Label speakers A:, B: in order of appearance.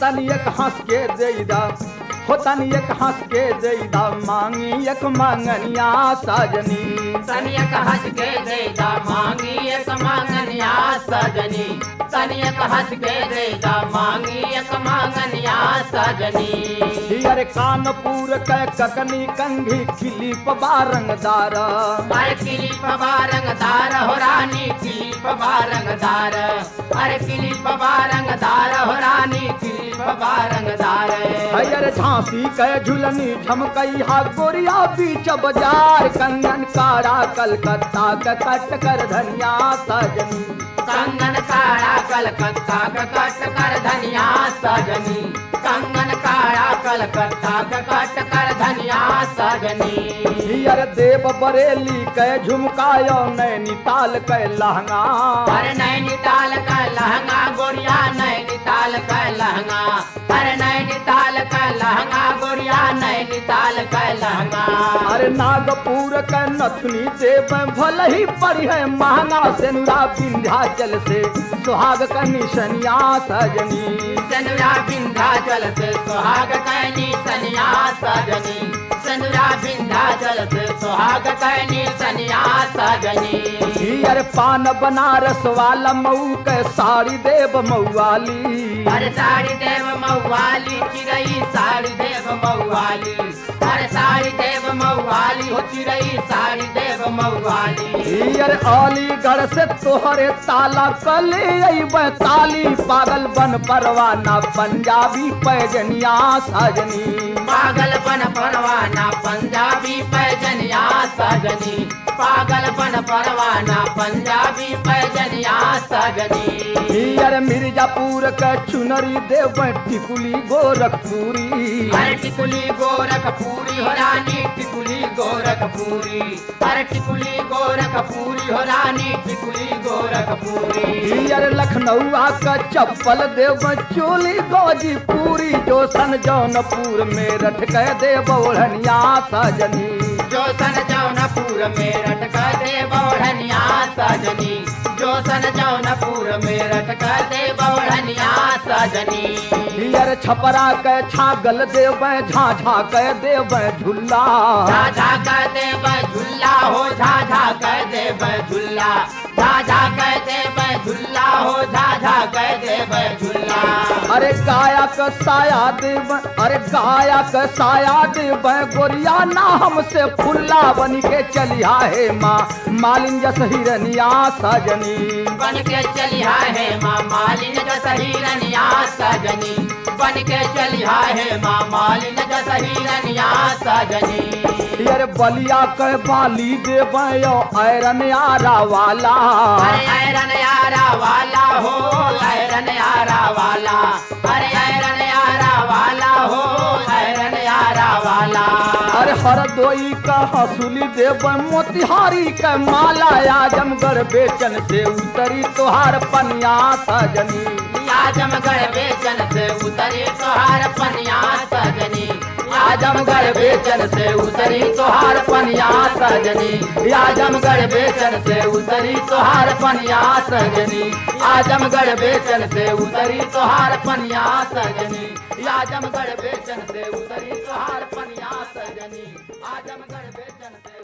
A: तनी एक हंस के देदा हो तनी एक हंस के देदा मांगी एक मांगनिया सजनी
B: तनियक हंस के देदा मांगी एक मांगनिया सजनी तनियक हंस के देदा मांगी एक मांगनिया सजनी
A: हियर कानपुर के ककनी कंघी खिलीप बारंगदार
B: अरे किलिप बारंगदार हो रानी किलिप बारंगदार अरे किलिप बारंगदार हो रानी किलिप बारंगदार
A: हयर झांसी के झुलनी झमकई हा गोरिया बीच बाजार कंगन काड़ा कलकत्ता के कट कर धनिया सजनी
B: कंगन काड़ा कलकत्ता का कट कर धनिया सजनी कंगन काड़ा कलकत्ता का कट कर धनिया सजनी
A: हियर देव बरेली के झुमकायो नैनीताल के लहंगा
B: अरे नैनीताल का लहंगा गोरिया नैनीताल का लहंगा अरे नैनीताल का लहंगा गोरिया नैनीताल का लहंगा
A: अरे नागपुर के नथुनी देव भले ही पड़ी है महंगा सेनुरा विंध्याचल से सुहाग का निशनिया सजनी
B: सनुरा विंध्याचल से सुहाग कैनी सनिया सजनी सनुरा विंध्याचल से सुहाग कैनी सनिया सजनी
A: हियर पान बनारस वाला मऊ के साड़ी देव मऊवाली
B: अरे साड़ी देव मऊवाली चिरई साड़ी देव मऊवाली अरे साड़ी देव मऊवाली हो चिरई साड़ी देव मऊवाली
A: हियर अलीगढ़ से तोहरे ताला कले अइबे ताली पागल बन परवाना पंजाबी पैजनिया सजनी
B: पागल बन परवाना पंजाबी पैजनिया सजनी पागल बन परवाना पंजाबी पैजनिया सजनी
A: हियर मिर्जापुर के चुनरी देव टिकुली गोरखपुरी
B: अरे टिकुली गोरखपुरी हो रानी टिकुली गोरखपुरी अरे टिकुली गोरखपुरी हो रानी टिकुली गोरखपुरी
A: हियर लखनऊआ का चप्पल देव चोली गोजीपुरी जो सन जौनपुर में रट के देव ओढ़निया सजनी
B: जो सन जौनपुर में रटका दे बौढ़निया सजनी जो सन जौनपुर में रटका दे बौढ़निया सजनी
A: हियर छपरा के छागल देव झाझा के देव झुल्ला
B: झाझा कर दे झुल्ला हो झाझा कर दे झुल्ला झाझा कर दे झुल्ला हो झाझा कर दे झुल्ला
A: अरे गाया का साया देव अरे गाया का साया देव गोरिया ना हमसे फुल्ला बन के चलिया है माँ मालिन जस हिरनिया सजनी
B: बन के चलिया है माँ मालिन जसही रनिया सजनी बन के चलिया है माँ मालिन जसही रनिया सजनी
A: हियर बलिया के बाली देव ऐरन आरा वाला
B: अरे ऐरन यारा वाला हो ऐरन यारा वाला अरे ऐरन यारा वाला हो ऐरन यारा वाला
A: अरे हरदोई का हसूली देव मोतिहारी का माला आजमगढ़ बेचन से उतरी तोहार पनिया सजनी
B: आजमगढ़ बेचन से उतरी तोहार पनिया सजनी आजमगढ़ बेचन से उतरी तोहार पनिया सजनी आजमगढ़ बेचन से उतरी तोहार पनिया सजनी आजमगढ़ बेचन से उतरी तोहार पनिया सजनी आजमगढ़ बेचन से उतरी तोहार पनिया सजनी आजमगढ़ बेचन से